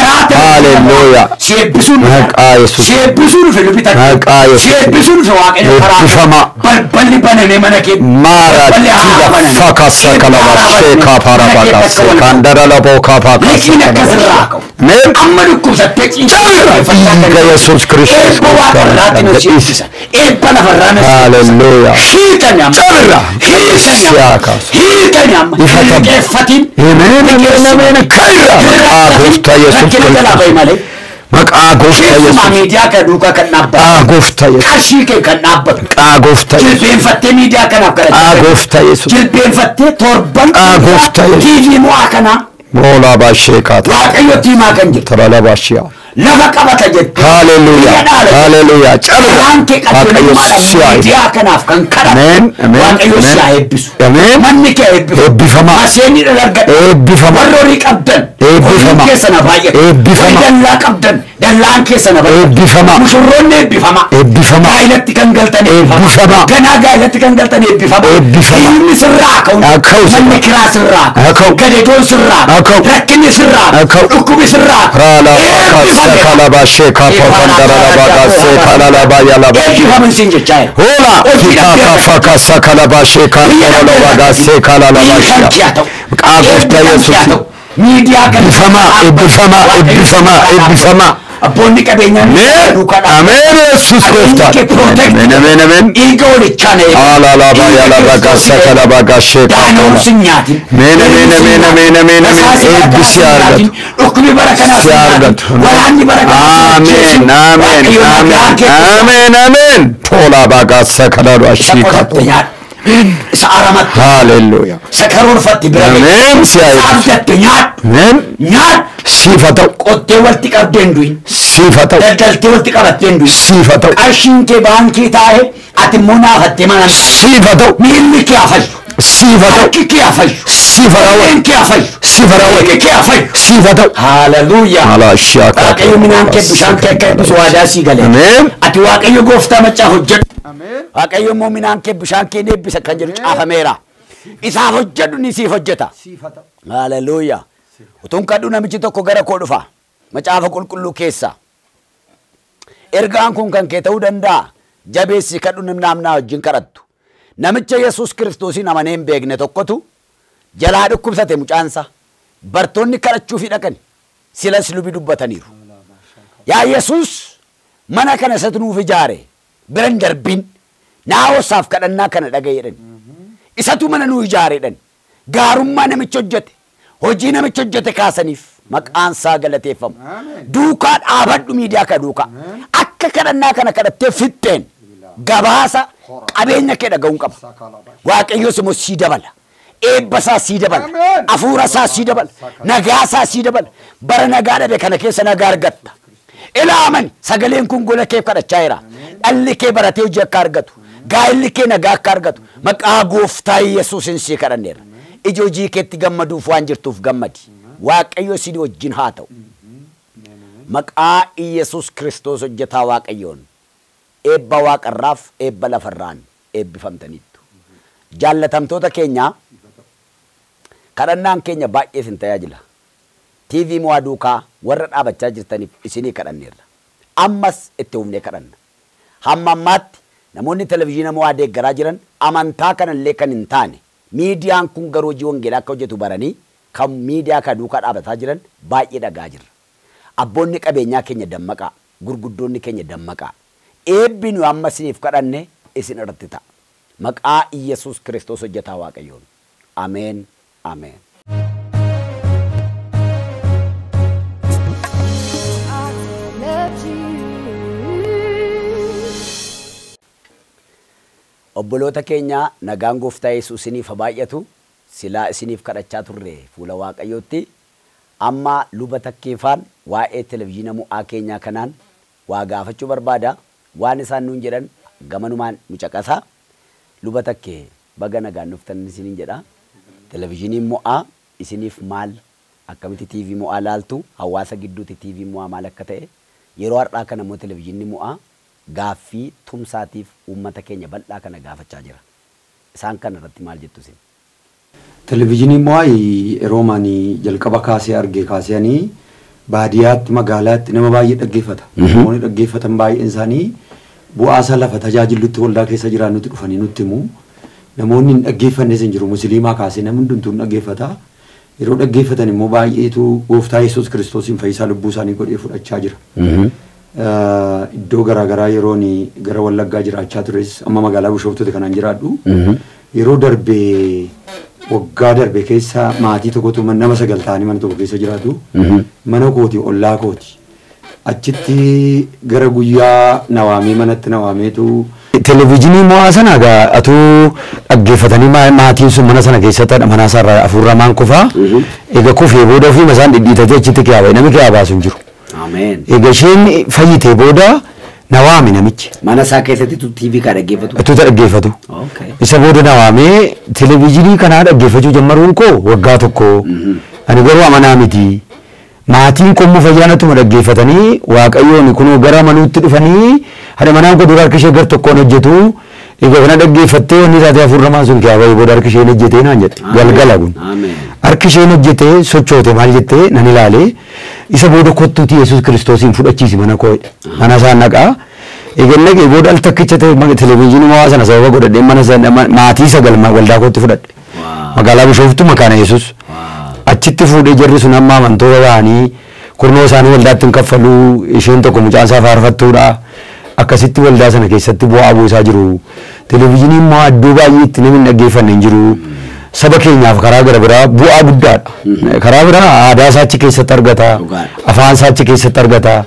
karaa Hallelujah. si eebbisuun dhufe. Maqaa Yesuus. si eebbisuun dhufe lubi takka Maqaa Yesuus. si eebbisuun dhufe waaqayyo karaa Eebbifama. balballi baname mana kee Mara balballi haaraa tila baname. fakasa Eebbi kalaba haaraa baname. sheka para Mana kee bakase bakka wal kandara labo kapa Liqiin akkasirraa ka'u. Meen Amma dhukkubsattee Dhiiga Yesuus Kiristoos Eebba waaqarraatti nu si eebbisa. Eebba lafarraa nu si eebbisa. Hallelujah. Hiikani amma. Cabirra. Hiikani Siyaa amma. kaasu. Hiikani amma. Ifa Hin tabu. liqeeffatin. Ameen, ameen, ameen. Kaira. Maqaa gooftaa Yesuus Rakkina jalaa bahi malee. Maqaa gooftaa Keessumaa Yesuus. miidiyaa kana duukaa kan Maqaa dhaabbatu. gooftaa Yesuus. Qarshii kee kan dhaabbatu. Maqaa gooftaa Yesuus. Jilbeenfattee miidiyaa kanaaf Maqaa kadhachuu. gooftaa Yesuus. Jilbeenfattee torban Maqaa gooftaa Yesuus. TV mo'aa kanaa Moolaa baashee kaata. waaqayyotti himaa kan jiru. Tarala baashiyaa. lafa qabata jette. Hallelujah. Biyya dhaala jette. Hallelujah. Cabirra. Karaan kee Waaqayyo qajeelummaadhaan siyaa miidiyaa kanaaf kan kadhatu. Ameen, ameen, Waaqayyo ameen. siyaa eebbisu. Ameen. Manni kee eebbifamu. Eebbifama. Maseenni dhalargadha. Eebbifama. Warra horii qabdan. Eebbifama. Horiin keessa na baay'ata. Eebbifama. Warri dallaa qabdan. Dallaan keessa na baay'ata. Eebbifama. Mushurroonni eebbifama. Eebbifama. Gaa'ilatti kan galtan Eebbifama. Ganaa gaa'ilatti kan galtan eebbifama. Eebbifama. Diinni sirraa ka'u. Haa ka'u sirraa. Manni kiraa sirraa Haa ka'u. Gadeedoon sirraa Haa ka'u. Rakkinni sirraa Haa ka'u. Dhukkubi sirraa Rala bakasa kalaba shee kapa kandara la bakase kalala bayala ba. Eebbifaman siin jechaa jira. Hola kitaka fakasa kalaba shee kandara la bakase kalala bashiya. Maqaa gooftaa Yesuus. Miidiyaa kan Eebbifama, eebbifama, eebbifama, eebbifama. Abboonni qabeenyaa Ameen. Ameen Yesuus gooftaa. Ameen ameen ameen. Dhiiga walichaa na eebbisu. Ala la bayala bakasa kalaba gashee Daanoon kapa. sin nyaatin. Ameen, ameen, ameen, ameen, ameen, ameen. Rasaasi bara kanaa Eebbi si sin argatu. nyaatin. Dhukkubi bara kanaa Si sin nyaatin. argatu. Waraanni bara kanaa sin Ameen, ajjeesin. ameen, Waaqayyo nagaa ameen, kee keessa. ameen, ameen. Tola bakasa kalaba Isa shee qotatte kapa. nyaadhu. Isa aramatti. Hallelujah. Isa karoorfatti bira gahi. Ameen. Si Isa eebbisu. abdatte nyaadhu. Ameen. Nyaadhu. Siifa ta'u. Qottee walitti qabdee hin du'in. Siifa ta'u. Daldaltee walitti qabattee hin du'in. Siifa ta'u. Qarshiin kee baankii taa'e ati immoo naafattee mana hin Siifa ta'u. Miilli kee hafayyu. Siifa ta'u. Harki kee hafayyu. Siifa Qolleen raawwatu. kee hafayyu. Siifa Dhiigni raawwatu. kee hafayyu. Siifa ta'u. Haaleluyyaa. Alaashiyaa kaata. Waaqayyo minaan kee bishaan kee akka eebbisu waadaa sii gale. Ameen. Ati waaqayyo gooftaa machaa hojjedhu. Waaqayyo immoo minaan kee bishaan kee eebbisa kan jedhu caafameera. Isaaf hojjedhu ni siif hojjeta. Haaleluyyaa. Utuun kadhu namichi tokko gara koo dhufa. Macaafa qulqulluu keessa. Ergaan kun kan kee ta'uu danda'a. Jabeessi kadhu namnaa wajjin kadhattu. Namicha Yesuus Kiristoosiin amanee hin beekne tokkotu jalaa dhukkubsate mucaansa. Bartoonni kadhachuufi dhaqani. Silas lubi dubbataniiru. Yaa Yesuus mana kana isatu nuuf ijaare bira hin darbin naawwasaaf kadhannaa kana dhagaye jedhani. Isatu mana nuu ijaare jedhani. Gaarummaa namicha hojjete hojii namicha hojjete kaasaniif maqaan isaa galateeffamu. Duukaa dhaabadhu miidiyaa kana duukaa. Akka kadhannaa kana kadhattee fixxeen gabaasa qabeenya kee dhaga'uun qaba. Waaqayyoos immoo sii dabala. Eebba isaa sii dabala. Ameen. Hafuura isaa sii dabala. Nagaa isaa sii dabala. Bara nagaa dhabe kana keessa nagaa argatta. Ilaaman sagaleen kun gola kee kadhachaa jira. Dhalli kee baratee hojii akka argatu. Gaa'illi kee nagaa akka argatu. Maqaa gooftaa Yesuusin sii kadhanneerra. Ija hojii keetti gammaduuf waan jirtuuf gammadi. Waaqayyo si wajjin haa ta'u. Maqaa Yesuus Kiristoos hojjetaa Waaqayyoon. Eebba waaqarraaf eebba lafarraan eebbifamtaniittu. Jaallatamtoota keenyaa kadhannaan keenya baay'ee isin tajaajila. TV mo'aa duukaa warra dhaabachaa jirtaniif isinii kadhanneerra. Ammas itti humnee kadhanna. Hamma ammaatti namoonni televizyiina mo'aa deeggaraa jiran amantaa kanallee kan hin taane miidiyaan kun garuu hojii wangeelaa akka hojjetu baranii kan miidiyaa kana duukaa dhaabataa jiran baay'ee dhagaa jirra. Abboonni qabeenyaa keenya dammaqaa, gurguddoonni keenya dammaqaa. Eebbi nu amma isiniif kadhanne isin irratti ta'a. Maqaa Iyyasuus Kiristoos hojjetaa Waaqayyoon. Ameen. Ameen. Obboloota keenya nagaan gooftaa Yesuus isiniif haa baay'atu silaa isiniif kadhachaa turre fuula Waaqayyootti amma luba takkeefaan waa'ee televizyiina mo'aa keenyaa kanaan waa gaafachuu barbaada waan isaan nuun jedhan gamanumaan nu caqasa luba takkee baga nagaan dhuftan isiniin jedha televizyiiniin mo'aa isiniif maal akkamitti TV mo'aa laaltu hawaasa gidduutti TV mo'aa maal akka ta'e yeroo har'aa kana immoo televizyiinni mo'aa gaaffii tumsaatiif uummata keenya bal'aa kana gaafachaa jira. Isaan kana irratti maal jettu isin? Televizyiiniin mo'aa yeroo maanii jalqaba kaasee arge kaasanii baadiyyaatti magaalaatti nama baay'ee dhaggeeffata. Mhm. Namoonni dhaggeeffatan baay'een isaanii bu'aa isaa lafa tajaajilutti waldaa keessa jiran nutti dhufanii nutti himu. Namoonni hin dhaggeeffannes hin jiru musliimaa kaasee namni hundumtuu hin dhaggeeffata. Yeroo dhaggeeffatan immoo baay'eetu gooftaa Yesuus kiristoosiin fayyisaa lubbuu isaanii godhee fudhachaa jira. Mhm. Eh, Iddoo garaagaraa yeroon gara Wallaggaa jiraachaa tures amma magaalaa Bishooftuuti kanaan jiraadhu. Mhm. Yeroo darbee waggaa darbe keessa maatii tokkotu man- nama sagal ta'anii mana tokko keessa jiraatu. Mhm. Mana kooti ollaa kooti. Achitti gara guyyaa nawaamee manatti nawaameetu Televezyiinii mo'aa sana egaa atuu dhaggeeffatanii ma- maatiin sun mana sana keessatti mana isaarraa afurramaan kufaa. Mhm. Egaa kufee booda ofii isaan dhidhiitatee achitti kiyaaba namni kiyaa baasu hin jiru. Ameen. Egaa isheen fayyitee booda na waame namichi. Mana isaa keessatti tu TV kaa dhaggeeffatu. Atuuta dhaggeeffatu. Okay. Isa booda na waamee televezyiinii kanaa dhaggeeffachuu jammaruun koo waggaa tokko. Mhm. Ani garuu amanaa miti. Maatiin kommoo fayyaanatuma dhaggeeffatanii waaqayyoon kunoo gara manuutti dhufanii haadha manaan koo dura harki ishee gar tokkoon hojjetu. Egaa kana dhaggeeffattee wanni taatee afurramaan sun kiyaa bahee booda harki isheen hojjetee naan jedhe galgala kun. Ameen. Harki isheen hojjetee sochoote maal jettee nan ilaale isa booda kottuuti Yesuus kiristoosiin fudhachiisi mana koo jedhe. mana isaa naqaa. Egaa naqee booda al takkicha ta'e maga televezyiinii mo'aa sana sababa godhadhee mana sana ma- maatii sagal ma- waldaa kootti fudhadhe. Waa. Magaalaa Bishooftu makaana Yesuus. Waa. Achitti fuudhee jarri sun amma amantoota ta'anii kurnoo isaanii waldaatti hin kaffaluu isheen tokko mucaan isaa faarfattuudha. Akkasitti waldaa sana keessatti bu'aa buusaa jiru. Televezyiiniin immoo iddoo baay'eetti namni hin dhaggeeffanne hin jiru. Saba keenyaaf karaa gara biraa bu'aa guddaadha. Karaa biraa aadaa isaa achi keessatti argata. Dhugaadha. Afaan isaa achi keessatti argata.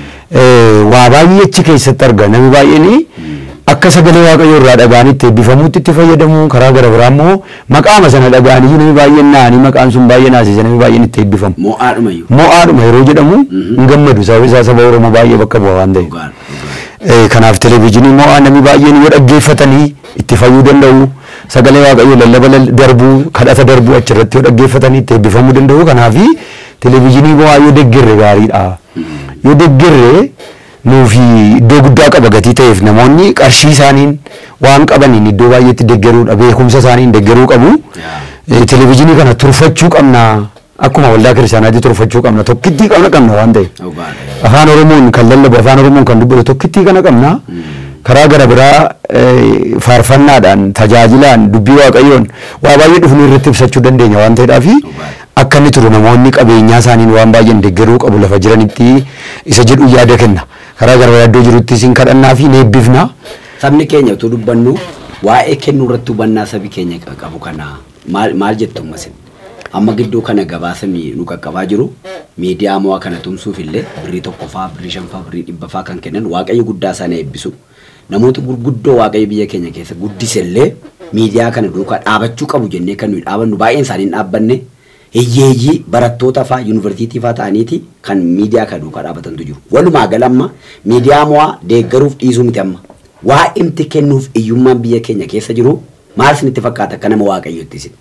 Eh, Waa baay'ee achi keessatti arga. Namni baay'een akka sagalee waaqayyoo irraa dhaga'anii itti eebbifamuutti itti fayyadamu karaa gara biraa immoo maqaama sana dhaga'anii namni baay'een naanii maqaan sun baay'ee naasise namni baay'een itti eebbifamu. Mo'aadhumayyuu. Mo'aadhuma yeroo jedhamu hin gammadu sababni isaa saba Oromoo baay'ee bakka bu'a waan ta'eef. Dhugaadha. Dhugaadha. Eh, Kanaaf televezyiinii mo'aa namni baay'een yoo dhaggeeffatanii itti fayyuu danda'u sagalee waaqayyoo lallaba lal- darbuu kadhata darbuu achirratti yoo dhaggeeffatanii itti eebbifamuu danda'u kanaafi televezyiinii mo'aa yoo deeggarre gaariidha. Yoo deeggarre nuufi iddoo guddaa qaba gatii ta'eef namoonni qarshii isaaniin waan qabaniin iddoo baay'eetti deeggaruudha beekumsa isaaniin deeggaruu qabu. Yaa. Eh, Televezyiinii kana turfachuu qabna akkuma waldaa kiristaanaatti turfachuu qabna tokkittii qabna qabna waan ta'eef. Dhugaadha. afaan oromoon kan lallabu afaan oromoon kan dubbatu tokkittii kana qabna karaa gara biraa eh, faarfannaadhaan tajaajilaan dubbii waaqayyoon waa baay'ee dhufnu irratti ibsachuu dandeenya waan ta'eedhaaf akka inni turu namoonni qabeenyaa isaaniin waan baay'een deeggaruu qabu lafa jiranitti isa jedhu yaada kenna karaa gara biraa iddoo jirutti isin kadhannaa fi ni eebbifna Sabni keenya utuu dubbannu waa'ee kennuu irratti hubannaa sabi keenya qa- qabu kana maal maal jettu ammasin? Amma gidduu kana gabaasa mi- nu qaqqabaa jiru miidiyaa mo'aa kana tumsuuf illee birrii tokkoffaa, birrii shanfaa, birrii dhibbaffaa kan kennan waaqayyo guddaa sana eebbisu. Namoota gurguddoo waaqayyo biyya keenya keessa guddise illee miidiyaa kana duukaa dhaabachuu qabu jennee kan nuyi dhaabannu baay'een isaanii hin dhaabbanne hiyyeeyyii barattoota faa yuunivarsiitii faa ta'aniiti kan miidiyaa kana duukaa dhaabatantu jiru. Walumaa gala amma miidiyaa mo'aa deeggaruuf dhiisuu miti amma. Waa imti kennuuf iyyummaan biyya keenya keessa jiru maal isinitti fakkaata akka nama waaqayyotti isin?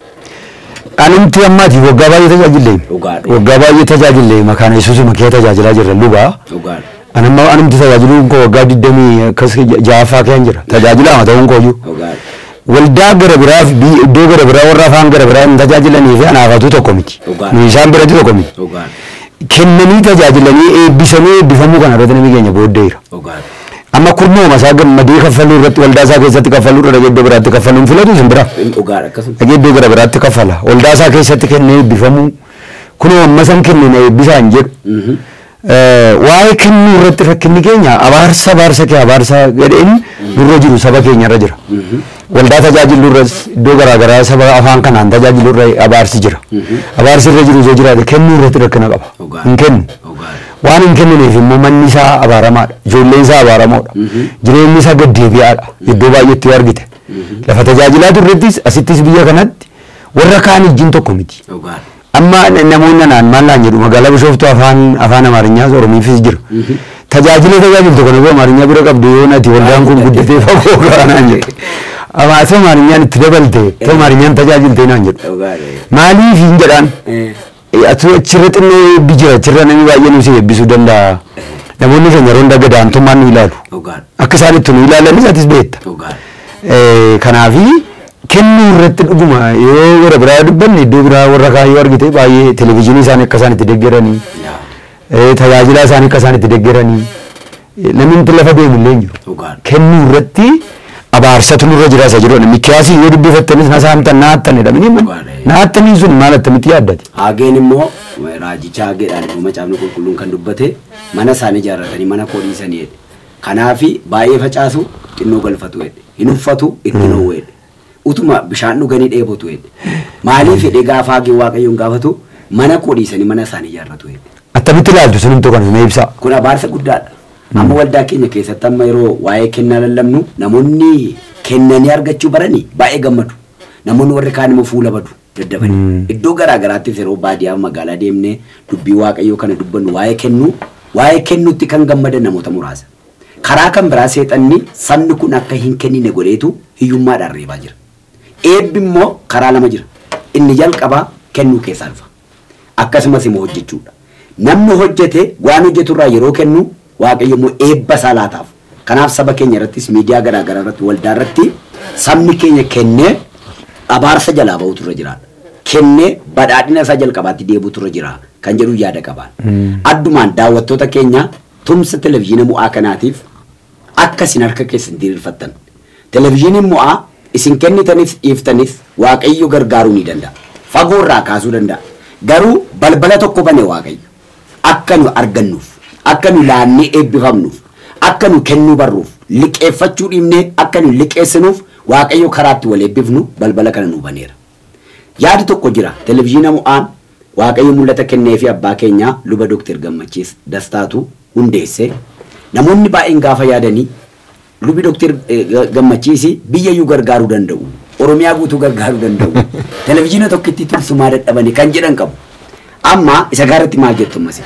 anumti ammaati waggaa baay'ee tajaajille Dhugaadha. waggaa baay'ee tajaajille makaana yesuus makiyaa tajaajilaa jirra lubaa Dhugaadha. anamma anumti tajaajiluun koo waggaa digdamii akkas ja'affaa keessa jira tajaajilama ta'uun kooyyuu Dhugaadha. waldaa gara biraa fi bi- iddoo gara biraa warra afaan gara biraa hin tajaajilanii fi anaafatu tokko miti Dhugaadha. nu isaan biratti tokko miti Dhugaadha. kennanii tajaajilanii eebbisanii eebbifamuu kana irratti namni keenya booddeera Dhugaadha. amma kurnooma isaa gammadee kaffaluu irratti waldaa isaa keessatti kaffaluu irra dhagee iddoo biraatti kaffaluun filatu isin bira Dhugaadha akkasuma. dhagee iddoo gara biraatti kaffala waldaa isaa keessatti kennee eebbifamuu kunoo amma san kennina eebbisaan jedhu Mhm. Eh, waa'ee kennuu irratti rakkinni keenya abaarsa abaarsa kee abaarsa gadheen nurra jiru saba keenya irra jira. Waldaa tajaajilu irras iddoo garaagaraa saba afaan kanaan tajaajilu irra abaarsi jira. Abaarsi irra jiru yoo jiraate kennuu irratti rakkina qaba. Dhugaadha. Hin kennu. Dhugaadha. Waan hin kennineef immoo manni isaa abaaramaadha. Ijoolleen isaa abaaramoodha. Jireenyi isaa gaddeebi'aadha. Iddoo baay'eetti yoo argite. Lafa tajaajilaa turrettis asittis biyya kanatti warra kaan ijjiin tokko miti. Dhugaadha. amma n- namoonni naan maal naan jedhu magaalaa bishooftuu afaan afaan amaariñaas oromiifis jira tajaajila tajaajiltu kana boo amaariñaa bira qabdu yoo nati waldaan kun guddatee fagoo gara naan jedhu amma ati amaariñaan itti dabalte ati amaariñaan tajaajilte naan jedhu Dhugaadha. maaliif hin jedhaan Eh. Eh, ati achirra xinnoo eebbi jira achirra namni baay'ee nu si eebbisuu danda'a namoonni keenya yeroo hunda gadaantummaan nu ilaalu Dhugaadha. akka isaan itti nu ilaalanis atis beekta Dhugaadha. Eh, kanaafi kennuu irratti dhuguma yoo warra biraa dubbanne iddoo biraa warra kaan yoo argite baay'ee televezyiinii isaanii akka isaan itti deeggaranii Yaa. eh, tajaajila isaanii akka isaan itti deeggaranii eh, namni nuti lafa deemu illee hin jiru. Dhugaadha. Kennuu irratti abaarsatu nurra jira isa jedhu mikiyaasii yoo dubbifattanis na saamtan na hattan jedhamanii Dhugaadha. na hattanii sun maal attamitti yaaddate. Haageen immoo raajicha haageedhaan immoo macaafni qulqulluun kan dubbate mana isaanii ijaarratanii mana koo dhiisanii jedhe. Kanaafi baay'ee facaasu xinnoo galfatu jedhe. Hin uffatu itti dhoowwu jedhe. Utuma bishaan dhuganii dheebotu jedhe. Maaliif jedhee gaafa haageen waaqayyoon gaafatu mana koo dhiisanii mana isaanii ijaarratu jedhe. Attamitti ilaaltu sinimtuu kana mee ibsaa. Kun abaarsa guddaadha. Amma waldaa keenya keessatti amma yeroo waa'ee kennaa lallabnu namoonni kennanii argachuu baranii baay'ee gammadu. Namoonni warri kaan immoo fuula badu daddabanii. Iddoo garaa garaattis yeroo baadiyyaa magaalaa deemnee dubbii waaqayyoo kana dubbannu waa'ee kennuu waa'ee kennuutti kan gammadan namoota muraasa. Karaa kan biraa seexanni sabni kun akka hin kennine godheetu hiyyummaadhaan reebaa jira. Eebbi immoo karaa lama jira. Inni jalqabaa kennuu keessaa dhufa. Akkasumas immoo hojjechuudha. Namni hojjete waan hojjeturraa yeroo kennu waaqayyo immoo eebba isaa laataaf. Kanaaf saba keenya irrattis miidiyaa garaa garaa irratti waldaa irratti sabni keenya kennee abaarsa jalaa ba'utu irra jiraadha. Kennee badhaadhina isaa jalqabaatti deebuutu irra jira kan jedhu yaada qabaan. Addumaan daawwattoota keenya tumsa televizyiina mu'aa kanaatiif akka isin harka keessan diriirfattan. Televizyiiniin mu'aa isin kennitanis dhiiftanis waaqayyo gargaaruu ni danda'a. Fagoo irraa kaasuu danda'a. Garuu balbala tokko bane waaqayyo. Akka nu argannuuf, akka nu laannee eebbifamnuuf, akka nu kennuu barruuf, liqeeffachuu dhiibnee akka nu liqeessinuuf waaqayyo karaatti wal eebbifnu balbala kana nu baneera. Yaadi tokko jira televizyiina mu'aan waaqayyo mul'ata kennee fi abbaa keenyaa luba Dookter Gammachiis Dastaatu hundeesse. Namoonni baay'een gaafa yaadanii lubi Dookter Gammachiisi biyyayyuu gargaaruu danda'u. Oromiyaa guutuu gargaaruu danda'u. Televizyiina tokkitti tursumaa dadhabanii kan jedhan qabu. Amma isa gaaratti maal jettu ammas?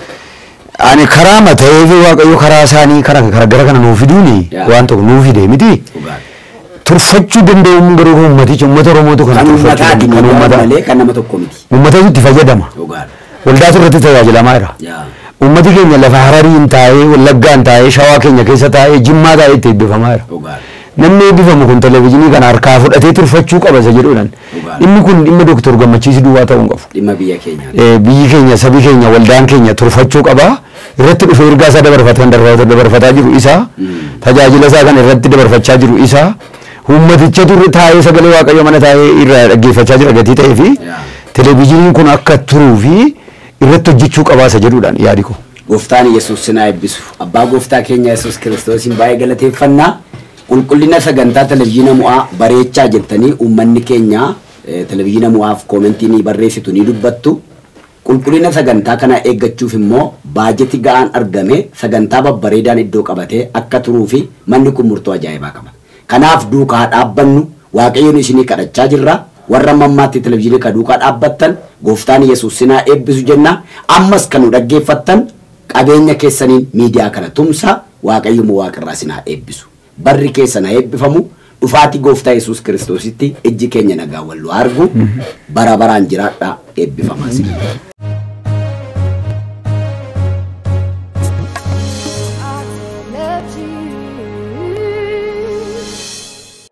Ani karaa mata'ee fi waaqayyo karaa isaanii karaa gara gara kana nuu fiduuni Yaa. waan tokko nuu fide miti. Dhugaadha. Turfachuu danda'u garuu kan uummaticha uummata Oromootu kana Kan turfachuu uummataati danda'u, kan miidiyaa uummata malee kan nama tokko miti. uummata itti fayyadama. Dhugaadha. Waldaatu irratti tajaajilamaa jira. Yaa. Uummati keenya lafa Harariin taa'ee, Wallaggaan taa'ee, Shawaa keenya keessa taa'ee, Jimmaa taa'ee itti eebbifamaa jira. Dhugaadha. Namni eebbifamu kun televizyiinii kana harkaa fudhatee turfachuu qaba isa jedhuudhaan. Dhugaadha. Inni kun dhimma Dooktor Gammachiisii duwwaa ta'uu hin qabu. Dhimma biyya keenyaati. Eh, biyyi keenya sabi keenya waldaan keenya turfachuu qaba irratti dhufee ergaa isaa dabarfatan dabarfataa jiru isa tajaajila isaa kan irratti dabarfachaa jiru isa uummaticha dur taa'ee sagalee waaqayyo mana taa'ee irraa dhaggeeffachaa jira gatii ta'ee fi Yaa. televizyiiniin kun akka turuu fi irratti hojjechuu qabaa isa jedhuudhaan yaadi ko. Gooftaan Yesuus sinaa eebbisu. Abbaa gooftaa keenya Yesuus Kiristoosiin baay'ee galateeffannaa. Qulqullina sagantaa televizyiina mu'aa bareechaa jettanii uummanni keenya eh, televizyiina mu'aaf koomentii ni barreessitu ni dubbattu. Qulqullina sagantaa kanaa eeggachuuf immoo baajeti ga'aan argame sagantaa babbareedaan iddoo qabatee akka turuu fi manni kun murtoo ajaa'ibaa qaba. Kanaaf duukaa dhaabbannu waaqayyoon isinii kadhachaa jirra. Warra mammaatti televizyiinii ka duukaa dhaabbattan gooftaan Yesuus sinaa eebbisu jenna. Ammas kan nu dhaggeeffattan qabeenya keessaniin miidiyaa kana tumsa waaqayyoon waaqarraa sinaa eebbisu. Barri keessan haa eebbifamu. Dhufaatii gooftaa Yesuus Kiristoositti ijji keenya nagaa wal argu bara baraan jiraadhaa eebbifamaa sinii.